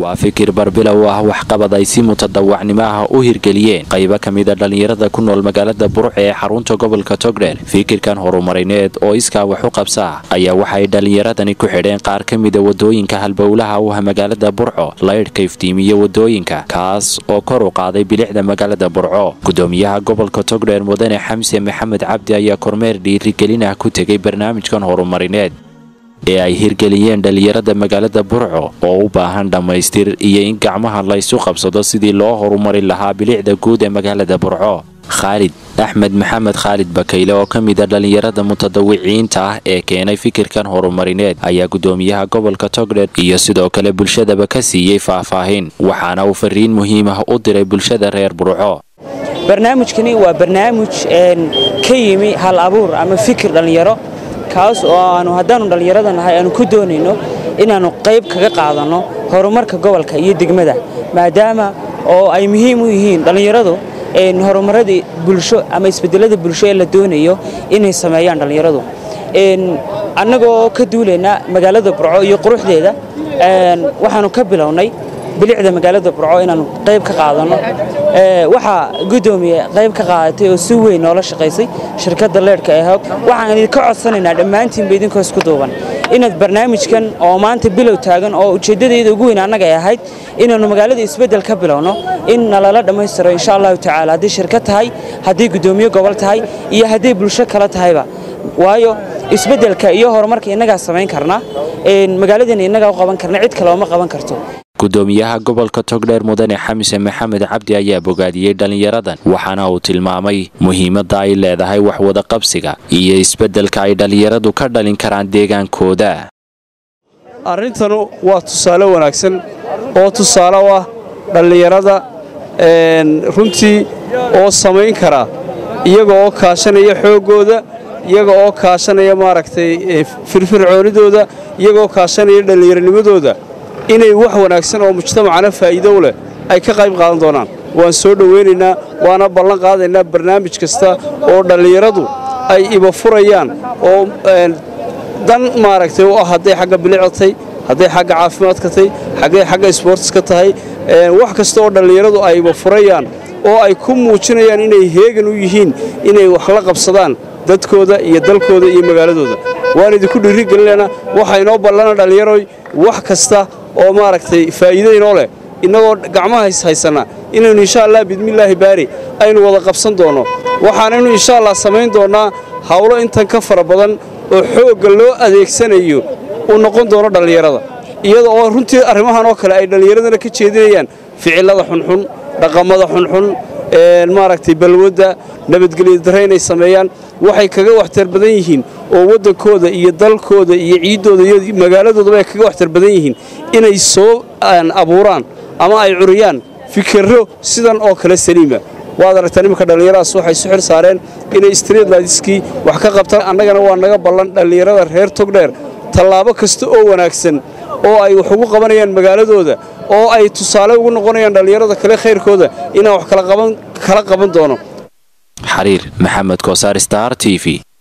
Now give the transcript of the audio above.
waa fikir barbilow ah waxqabad ay si mutadawacnimo ah u hirgeliyeen qaybo ka mida dhallinyarada ku nool magaalada burco ee xarunta gobolka togdheer fikirkan horumarineed oo iskaa wax u qabsa ayaa waxay dhallinyaradani ku xidheen qaar ka mida wadooyinka halbowlaha u ah magaalada burco laydhka iftiimiya wadooyinka kaas oo kor u qaaday bilicda magaalada burco gudoomiyaha gobolka togdheer mudane xamse maxamed cabdi ayaa kormeer dhiirigelin ah ku tegay barnaamijkan horumarineed ee ay hirgeliyeen dhallinyarada magaalada burco oo u baahan dhammaystir iyo in gacmaha laysu qabsado sidii loo horumari lahaa bilicda guud ee magaalada burco khaalid axmed maxamed khaalid bakayle oo ka mida dhallinyarada mutadawiciinta ah ee keenay fikirkan horumarineed ayaa gudoomiyaha gobolka togdher iyo sidoo kale bulshadaba ka siiyey faahfaahin waxaana uu fariin muhiim ah u diray bulshada reer burco barnaamijkani waa barnaamij ka yimi hal abuur ama fikir dhallinyaro kaas oo aanu haddaannu dhallinyarada nahay aanu ku doonayno inaannu qayb kaga qaadanno horumarka gobolka iyo degmada maadaama oo ay muhiim u yihiin dhallinyaradu horumaradii bulsho ama isbedelada bulsho ee la doonayo inay sameeyaan dhallinyaradu annagoo ka duulaynaa magaalada burco iyo quruxdeeda waxaannu ka bilownay bilicda magaalada burco inaannu qayb ka qaadanno waxaa gudoomiye qayb ka qaadatay oo si weyn noola shaqaysay shirkadda leedhka ee hog waxaan idinka codsanaynaa dhammaantiinba idinkoo isku duuban inaad barnaamijkan oo maanta bilow taagan oo ujeeddadeeda ugu weyn annaga ay ahayd inaannu magaalada isbeddel ka bilowno in nalala dhammaystiro insha allahu tacaala haddii shirkad tahay haddii gudoomiye gobol tahay iyo hadday bulsho kale tahayba waayo isbeddelka iyo horumarka innagaa samayn karna magaaladeenna innagaa u qaban karna cid kale ooma qaban karto gudoomiyaha gobolka togdheer mudane xamse maxamed cabdi ayaa bogaadiyey dhallinyaradan waxaana uu tilmaamay muhiimadda ay leedahay waxwada qabsiga iyo isbeddelka ay dhallinyaradu ka dhalin karaan deegaankooda arrintanu waa tusaale wanaagsan oo tusaale u ah dhallinyarada runtii oo samayn kara iyaga oo kaashanaya xooggooda iyaga oo kaashanaya maaragtay firfircoonidooda iyaga oo kaashanaya dhallinyaronimadooda inay wax wanaagsan oo mujtamacana faa'iido u leh ay ka qayb qaadan doonaan waan soo dhowaynaynaa waana ballan qaadaynaa barnaamij kasta oo dhallinyaradu ay iba furayaan oo dan maaragtay u ah hadday xagga bilicda tahay hadday xagga caafimaadka tahay hadday xagga isboortiska tahay wax kasta oo dhallinyaradu ay iba furayaan oo ay ku muujinayaan inay heegan u yihiin inay wax la qabsadaan dadkooda iyo dalkooda iyo magaaladooda waan idinku dhiirigelinaynaa waxaa inoo ballana dhallinyaroy wax kasta oo maaragtay faa'iido inoo leh innagoo gacmaha haysanna inaynu insha allah bidmillaahi baari aynu wada qabsan doonno waxaanaynu insha allah samayn doonnaa hawlo intan ka fara badan oo xoogga loo adeegsanayo uu noqon doono dhallinyarada iyada oo runtii arrimahan oo kale ay dhallinyaradana ka jeedinayaan ficillada xunxun dhaqamada xunxun maaragtay balwadda nabadgelyo darre inay sameeyaan waxay kaga waxtar badan yihiin oo waddankooda iyo dalkooda iyo ciiddooda iyo magaaladoodaba ay kaga waxtar badan yihiin inay soo abuuraan ama ay curiyaan fikirro sidan oo kale saliima waad aragtaa nimanka dhallinyaradaas waxay su xil saareen inay street lightiskii wax ka qabtaan annagana waa naga ballan dhallinyarada reer togdheer tallaabo kasta oo wanaagsan oo ay wax ugu qabanayaan magaaladooda oo ay tusaale ugu noqonayaan dhallinyarada kale khayrkooda inaan wax kala qaban doono xariir maxamed koosaar star t v